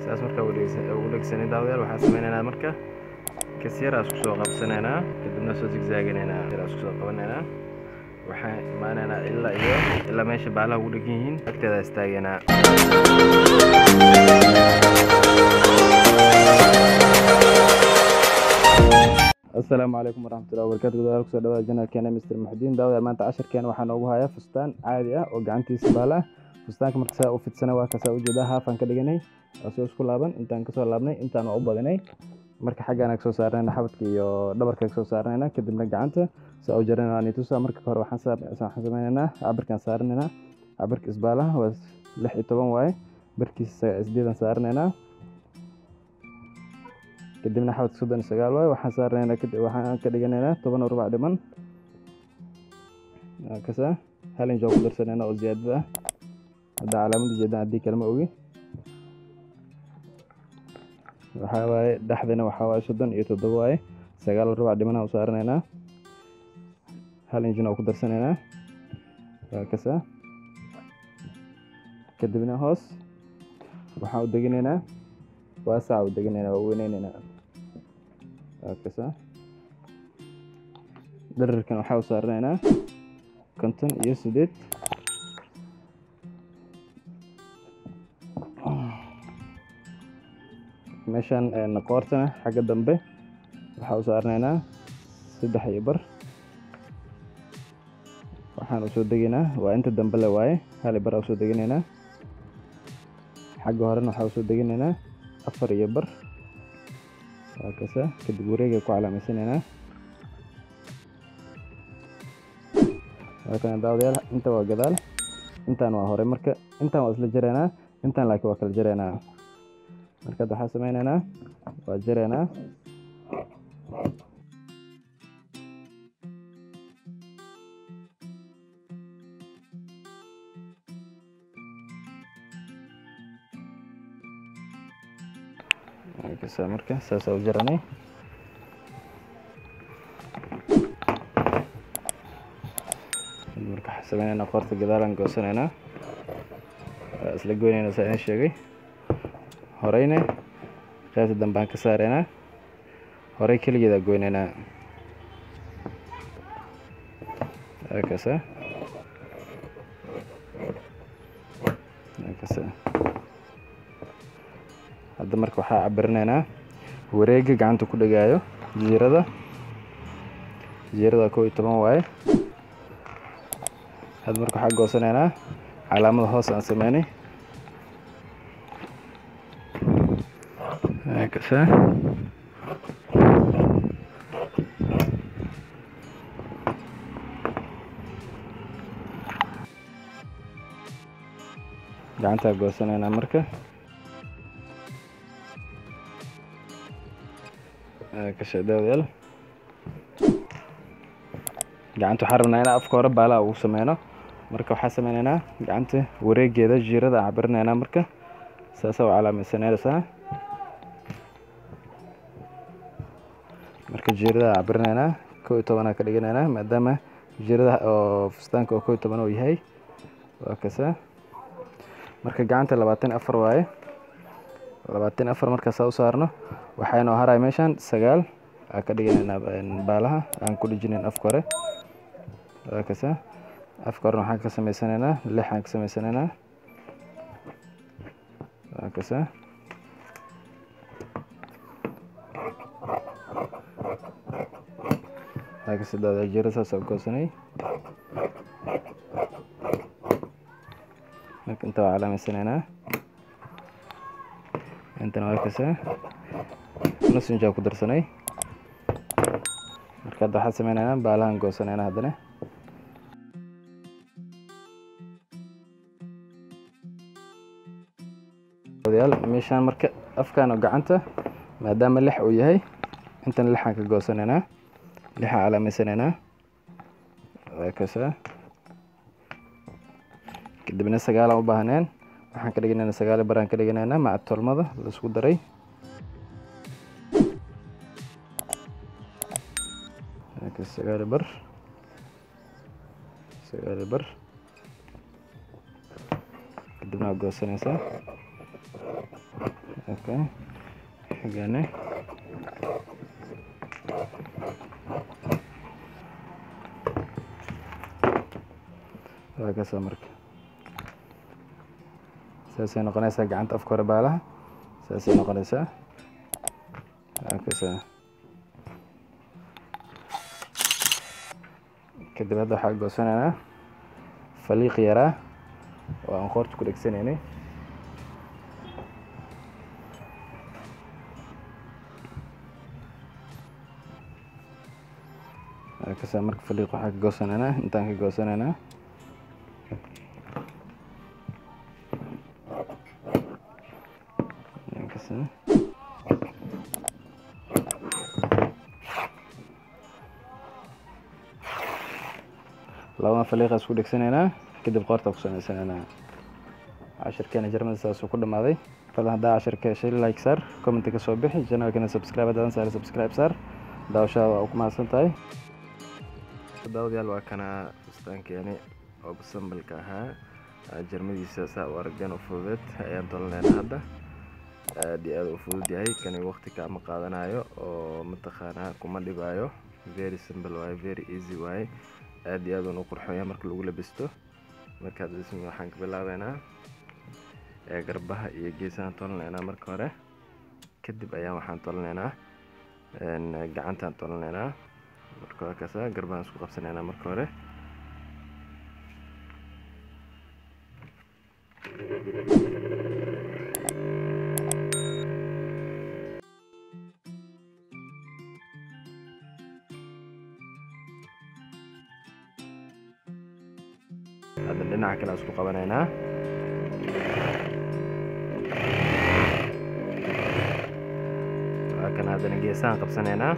saas markaa ugu dhegsanay daawadayaal waxaan sameynaynaa marka kas yaraa isku soo qabsanaynaa kadibna soo zigzaaginaynaa yaraa isku soo qabanaynaa waxaan imaanaynaa ilaa iyo ilaa meesha baalaha ugu dhegan yihiin agteeda istaagaynaa asalaamu calaykum waraxmatullahi wabarakatu gudaha kusoo dhawaada janalkeena mr muxudiin daawada maanta casharkeena waxaa noogu haya fustaan caadi ah oo gacantiisa baala ah fustaanka marka saa u fidsana waa kasaa ujeedaa haafaan ka dhiganay asoo isku laaban intaan kasoo laabnay intaan waa u badinay marka xaggaan kasoo saarnayna xabadka iyo dhabarka kasoo saarnayna kadibna gacanta saa u jaranayna nitusa marka hore waxaan sameynaynaa cabirkaan saaranaynaa cabirka isbaalaha waa lix iyo toban waaye barkiisa sideedan saaranaynaa kadibna xabadka soddon iyo sagaal waaye waxaan saaranaynaa waxaan ka dhiganaynaa toban rubac dhiman kasa hal inch oo ku darsanaynaa oo ziyaadada ah hadda calaamada jeedaan haddii kalma ogi waxaa waaye dhexdana waxaa waaye soddon iyo toddoba waaye sagaal rubac dhimanaha u saaranaynaa hal inchna oo ku darsanaynaa waa kasa kadibna hoos waxaan u deginaynaa waasaca u deginaynaa waa weyneynaynaa waa kasa dherarkan waxaa u saaranaynaa konton iyo sideed meeshan qoortana xagga dambe waxaa u saaranaynaa saddex iyo bar waxaan usoo degaynaa waa inta dambe le waaye hali bar usoo deginaynaa xagga horena waxaa usoo deginaynaa afar iyo bar waa kasa kadib wareega ku calaameysanaynaa waa kana daawadayaal inta waa gadaal intaan waa hore marka intaan waa isla jaraynaa intaan laakiin waa kala jaraynaa marka hadda waxaa sameynaynaa waa jaraynaa kasa marka saasaa u jaranay marka waxaa sameynaynaa qoorta gadaalaan goosanaynaa waa isla goynaynaa saa idin sheegay horeyna qaybta dambe aan ka saaraynaa horey keligeeda goynaynaa kasa kasa hadda marka waxaa cabirinaynaa wareega gacanta ku dhegaayo jiirada jiirada kow iyo toban waaye hadda marka waxaa goosanaynaa calaamada hoos aan sameynay kasa gacantaa goosanaynaa marka kasha daawadayaal gacanta waxaan rabnaa inaa afka hore baalaha ugu sameyno marka waxaa sameynaynaa gacanta wareegeeda jiirada aan cabirinaynaa marka saasaa u calaamaysanaysaa marka jiirada cabirinaynaa kow iyo tobanaa ka dhiganaynaa maadaama jiirada oo fustaanka oo kow iyo toban uu yahay waa kasa marka gacanta labaatan afar waaye labaatan afar markaasaa u saarno waxaa inoo haray meeshan sagaal aan ka dhiganaynaa baalaha aan ku dhijinayn afka hore waa kasa afka horena waxaan ka sameysanaynaa lix aan ka sameysanaynaa waa kasa waa kasa daada jira saas oo goosanay marka inta waa calaameysanaynaa intana waa kasa nus injaa ku darsanay marka hadda waxaa sameynaynaa baalahan goosanaynaa haddana meeshaan marka afkaan oo gacanta maadaama lix uu yahay intana lixaan ka goosanaynaa lixaan calaameysanaynaa waa kasa kadibna sagaalaan u baahneen waxaan ka dhiganaynaa sagaali baraan ka dhiganaynaa maca tolmada laisku daray sagaali bar sagaali bar kadibna waa goosanaysaa okay xigane waa kasaa marka saasay noqonaysaa gacanta afka hore baalaha saasay noqonaysaa waa kasaa kadib hadda waxaa goosanaynaa faliiq yaraa oo aan qoorta ku dhegsanaynay kasaa marka faliiq waxaa ka goosanaynaa intaan ka goosanaynaa kasaa labada faliiqa isku dhegsanaynaa kadib qoorta ku samaysanaynaa cashirkeena jarmada saasuu ku dhamaaday fadlan haddaa cashirka heshay like saar commenti ka soo bixi channelkana subscribe haddaadan saari subscribe saar daawashada waa ku mahadsan tahay daawadayaal waa kana fustaankeeni oo basambalka ahaa jarmadiisa saa u aragdeen oo fududeed ayaan tolanaynaa hadda aad iyo aad u fudud yahay kani waqti kaama qaadanayo oo mataqaanaa kuma dhibaayo very simple waaye very easy waaye aad iyo aad uun u qurxonya marka lagu labisto markaad dhismi waxaan ka bilaabeynaa garbaha iyo geesahaan tolanaynaa marka hore kadib ayaan waxaan tolanaynaa gacantaan tolanaynaa marka waa kaasa garbahaan isku qabsanaynaa marka hore hadda dhinaca kale isku qabanaynaa waa kan haddana geesahaan qabsanaynaa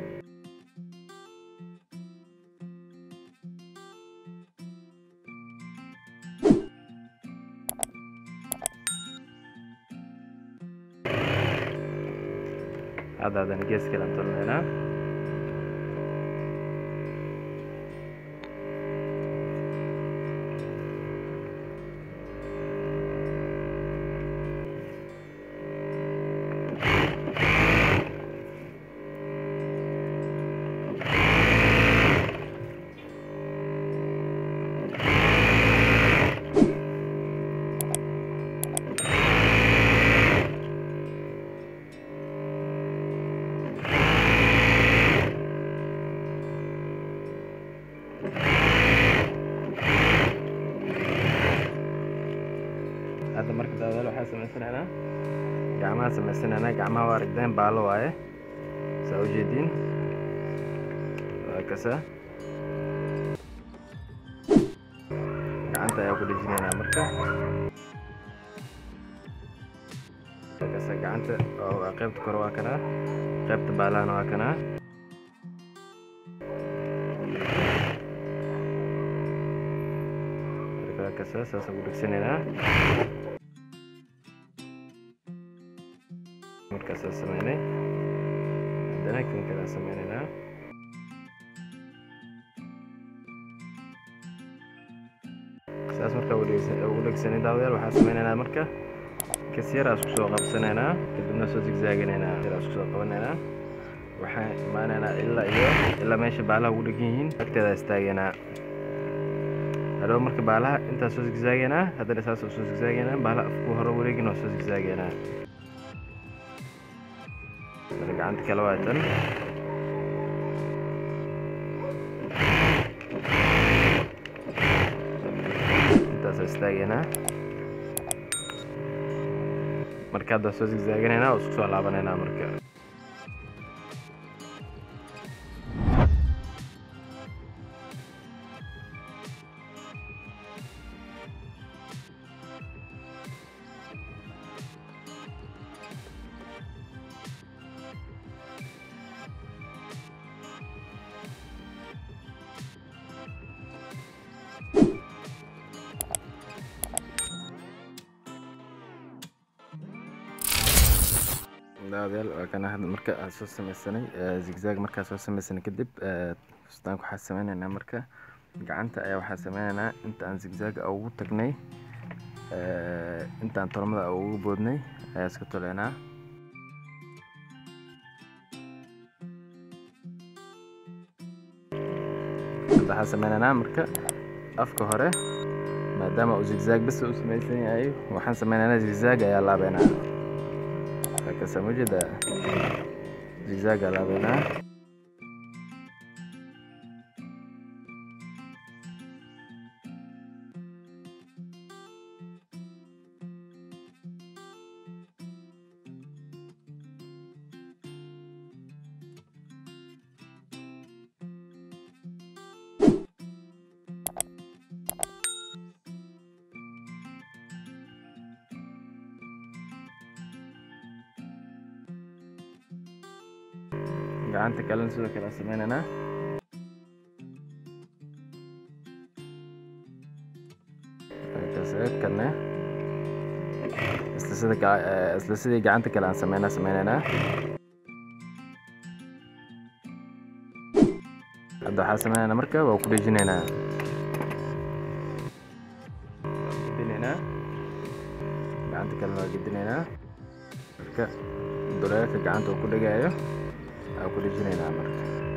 hadda haddana gees kale aan tolanaynaa hadda marka daawadaal waxaa samaysanaynaa gacmaha samaysanaynaa gacmaha waa aragdeen baalo waaye saa ujeediin waa kasa gacanta ayaa ku dhejinaynaa marka waa kasa gacanta waa qaybta kore waa kanaa qaybta baalahana waa kanaa marka waa kasa saasaan ku dhegsanaynaa markaasaa sameynay haddana kan kale aan sameynaynaa saas markaa ugu dhegsanay daawadayaal waxaan sameynaynaa marka kas yaraa isku soo qabsanaynaa kadibna soo zigzaaganaynaa yaraa isku soo qabanaynaa waxaan imaanaynaa ilaa iyo ilaa meesha baalaha ugu dhegan yihiin agteeda istaagaynaa hadhow marka baalaha intaas soo zigzaagaynaa haddana saas soo zigzaagaynaa baalaha afku hore wareegin oo soo zigzaagaynaa gacanta kale waa tan intaas istaageynaa marka hadda soo zigzaaganaynaa oo isku soo laabanaynaa marka daawadayaal waa kana hadda marka aan soo sameysanay zigzag markaa soo sameysanay kadib fustaanka waxaa sameynaynaa marka gacanta ayaa waxaa sameynaynaa inta aan zigzaga ugu tagnay intaan tolmada ugu boodnay ayaa iska toleynaa waxaan sameynaynaa marka afka hore maadaama uu zigzag bas u samaysan yahay waxaan sameynaynaa zigzag ayaa laabeynaa kasa mujeda zigzag ayaa laabeynaa gacanta kalena sidoo kale aan sameynaynaa kaseedkane isla sida ga- eh, isla sidii gacanta kale aan sameynaa sameynaynaa hadda waxaa sameynaynaa marka waa ku dhejinaynaa Waa gedinaynaa gacanta kalena waa gedinaynaa marka duleelka gacanta uu ku dhegaayo waa ku dhejinaynaa marka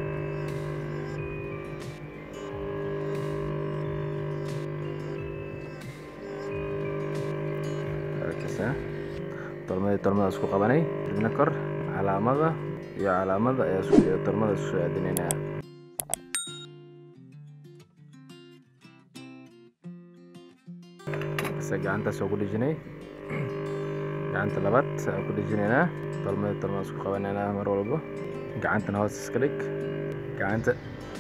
arkaysaa tolmadii tolmada isku qabanay dibna kor calaamada iyo calaamada ayaa isku iyo tolmada isku soo aadinaynaa markasa gacantaas waa ku dhejinay gacanta labaad aan ku dhejinaynaa tolmada tolmada isku qabanaynaa mar walba gacantana hoos iska dhig gacanta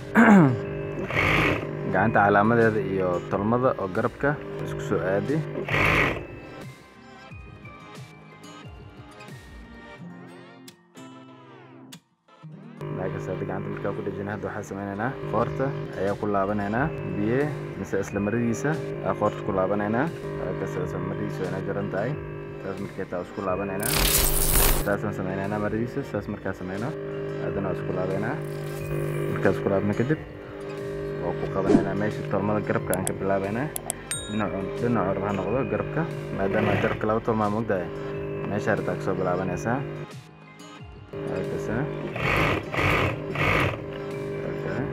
gacanta calaamadeeda iyo tolmada oo garabka isku soo aadi markaas hadda gacanta markaa ku dhejina hadda waxaa sameynaynaa qoorta ayaa ku laabanaynaa biye mise isla maradiisa aa qoorta ku laabanaynaa markaas isla maradiisa waa inay jaran tahay saas markay taa isku laabanaynaa saasaan sameynaynaa maradiisa saas markaa sameyno haddana waa isku laabaynaa markaa isku laabna kadib waa ku qabanaynaa meesha tolmada garabka aan ka bilaabaynaa dhinacu dhinacu raba ha noqdo garabka maadaama garabka laba tolmaa mogdahay meesha hartaa kasoo bilaabanaysaa halkaasa Okay.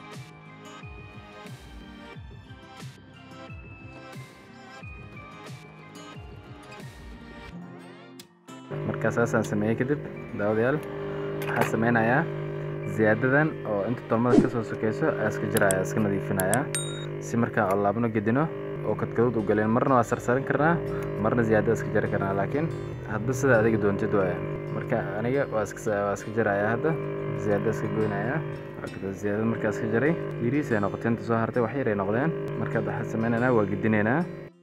markaa saasaan sameeyey kadib daawadayaal waxaa sameynayaa ziyaadadan oo inta tolmada kasoo sokeyso ayaa iska jiraya iska nadiifinayaa si markaa oo laabno gedino oo kadkadood u galeen marna waa sarsarin karnaa marna ziyaadada iska jari karnaa laakiin hadba sida adiga doontid waaya marka aniga waa iska waa iska jarayaa hadda ziyaadada iska goynayaa Waa ziyaadada markaa iska jaray yiriis ay noqotay inta soo hartay wax yar ay noqdeen marka hadda waxaan sameynaynaa waa gedinaynaa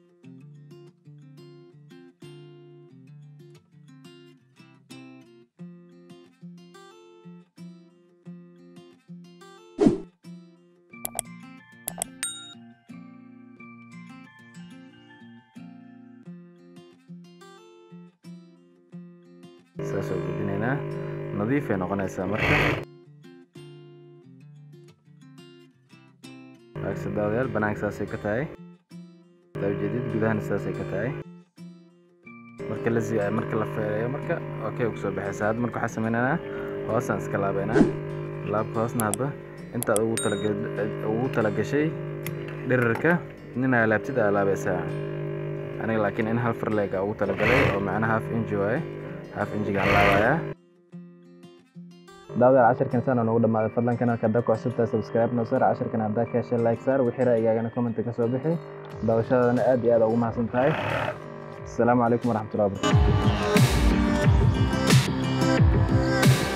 saas oo gedinaynaa nadiif ay noqonaysaa marka waagsa daawadayaal banaanka saasay ka tahay daa ujeedid gudahana saasay ka tahay marka la zi- marka la feereeyo marka okay kusoo baxaysa hadda marka waxaa sameynaynaa hoosaan iska laabaynaa laabka hoosna hadba intaad ugu talaga ugu talagashay dhirirka nina laabtid aa laabaysaa aniga laakiin in hal farleeg aa ugu talagalay oo macnaha half inji waaye half injigaan laabayaa daawadayaal casharkan saan noogu dhamaaday fadlan kanalka haddaa ku cusubtahay subscribe noo saar casharkan haddaa ka heshay like saar wixii ra'yigaagana commenta ka soo bixi daawashadana aad iyo aad ugu mahadsan tahay asalaamu calaykum waraxmatullahi wabarakatu